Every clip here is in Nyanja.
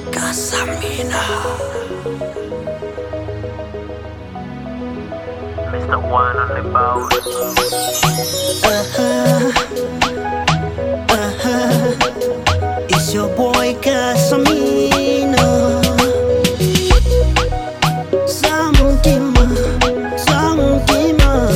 Casamina. Mr. One on the boat. It's your boy Casamina. Samtima, samtima,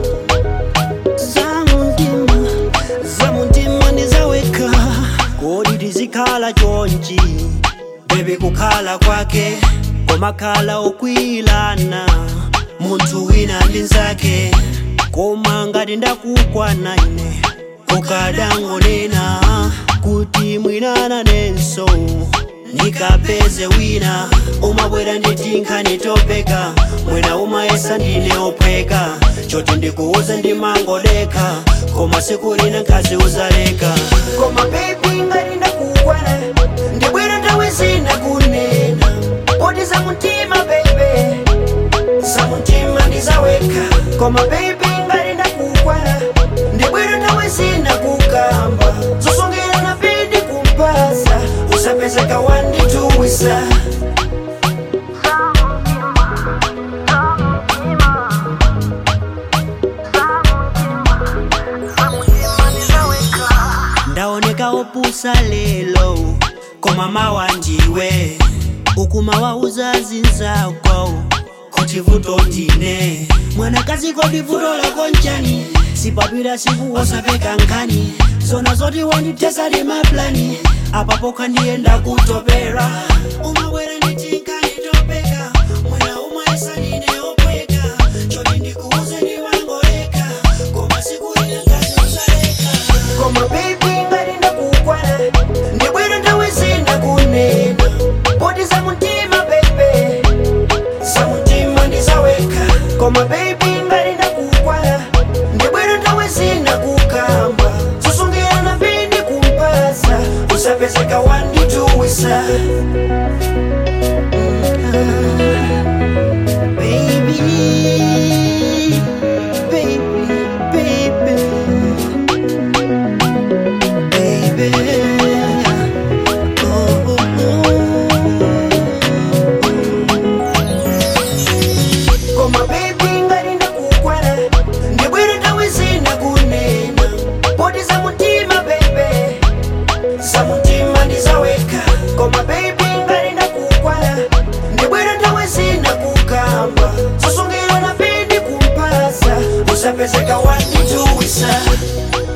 samtima, samtima ndizaweka kodi tizikhala chonchi bebe kukhala kwake komakhala okwilana munthu wina ndi nzake koma ngati ndakukwana ine ukadangonena kuti mwinana nenso nikapeze wina umabwera nditinkhani topeka mwina umayesa ndine ophweka choti ndikuuze ndimangodeka koma siku lina nkhazi uzaleka koma bebi ngati ndakukwana ndibwera nthawi zina kunena poti za mtima bebe za mtima ndizaweka koma bebi ngati ndakukwana ndibwera nthawi zina kukamba zosongera na pindi kumpasa usapezeka wandituwisa ndaoneka opusa lelo koma mawa ndiwe ukumawauza zinzako kuti vuto ndine mwanakazi kodi vuto lako nchani sipapira siku wosapeka nkani zona zoti wanditesa limaplani apapo kandiyenda kutopera umabwera nditinkani topeka mwina umaesa ndine opweka choti ndikuuze ndiwangoleka koma siku ina ngazi uzaleka koma baby ngati ndakukwana ndibwera nthawi zina kunena poti za mtima bebe za mtima ndizaweka koma baby ngati ndakukwana ndibwera nthawi zina kukamba zosungira na pindi kumpasa usapezeka wandituwisa Baby, baby, baby baby. Oh, oh, oh. Koma baby ngati ndakukwana ndibwere nthawi zina kunena poti za mtima bebe za mtima ndizaweka koma baby ngati ndakukwana ndibwere nthawi zina kukamba zosungira na pindi kumpasa usapezeka wandituwisa